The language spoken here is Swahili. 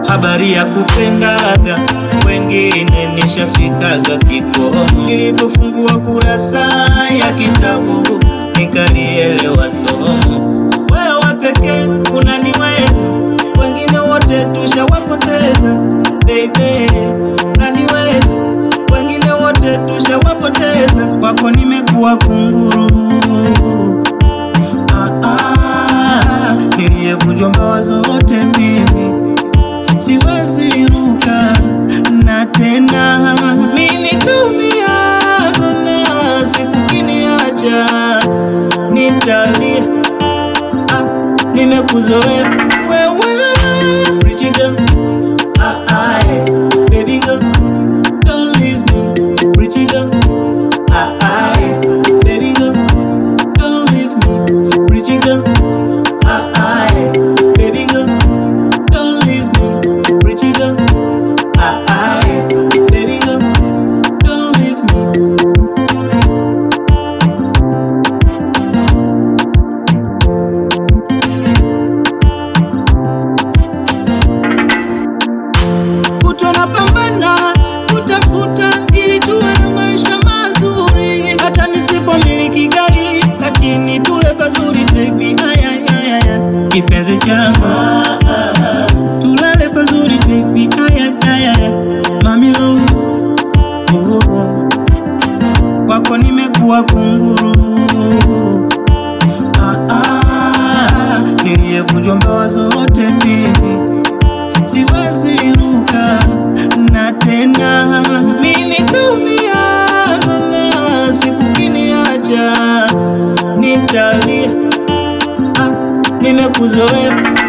habari ya kupendaga wengine nishafikaga kikomo. Nilipofungua kurasa ya kitabu nikalielewa somo. Wewe pekee unaniweza, wengine wote tushawapoteza. Baby, unaniweza, wengine wote tushawapoteza. Kwako nimekuwa kunguru ah, ah, niliyevunjwa mbawa zote mimi siwezi ruka na tena minitumia mama siku kiniacha nitalia ah, nimekuzoea wewe Pretty girl, ah, ah, eh, baby girl, don't leave me. Pretty girl, ah, ah, eh, baby girl, don't leave me. Pretty girl, ah, ah, eh, baby girl, don't leave me. Pretty girl, ah, ah, eh, baby girl, don't leave me. kutwa na pambana kutafuta ili tuwe na maisha mazuri, hata nisipomiliki gari lakini tule pazuri baby, aya, aya, aya. kipenzi changu tulale pazuri baby, aya, aya, aya. mami lo oh, oh. kwako nimekuwa kunguru ah, ah, niliyevunjwa mbawa zote mbili siwezi ruka na tena minitumia mama siku kiniacha nitalia ah, nimekuzoea